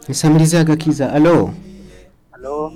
Nsamiriza agakiza alo Halo.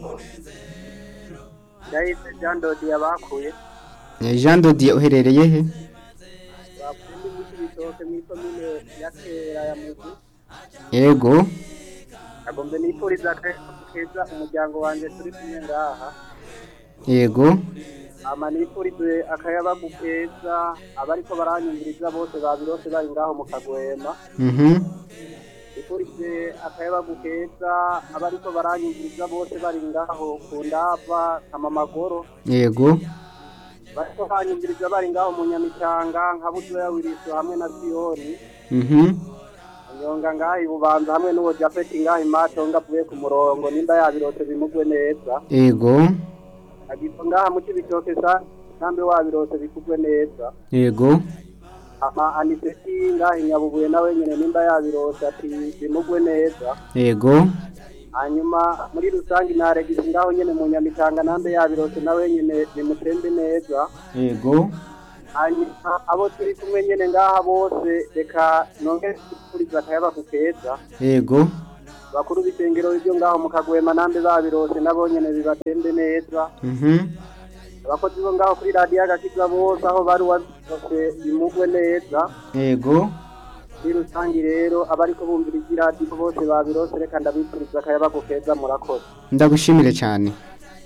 Ndahise Jean Dodi yabakuye. Eh, Jean Dodier uherereye he Bakundi mu bitoke muri komine ya Kera ya Mugu. yego Agombe nipuriza keza umuryango wanje turi kumwe ngaha. yego Ama nipurize akayabagu keza abariko baranyumviriza bose babirose bari ngaho mu Kagwema. mhm Nipurize akayabagu keza abariko baranyumviriza bose bari ngaho ku ndava Kamamagoro. yego Bariko banyumviriza bari ngaho mu Nyamitanga nka Buzoya Wiriso hamwe na Siyoni. mhm Nyonga ngaha ibubanza hamwe n'uwo Japhet ngaha imato ngavuye ku murongo nimba yabirose bimugwe neza. yego Agiso ngaha mu kibitoke sa nambe wabirose bikugwe neza. yego Ama aniseti ngaha inyabubuye nawe nyene nimba yabirose ati bimugwe neza. yego Hanyuma muri rusangi naregise ngaho nyene mu Nyamitanga nambe yabirose nawe nyene bimutembe neza. yego hanyuma abo turi kumwe nyene ngaha bose reka nongere kuriza akayaba ku keza yego bakuru b'isengero ryo ngaho mu kagwema nambe babirose nabo nyene bibatembe neza mhm abakozi bo ngaho kuri radiyo agakiza bose aho bari wose bimugwe neza yego muri rusangi rero abariko bumvira iradiyo bose babirose reka ndabipfuriza akayaba ku keza murakoze ndagushimire cyane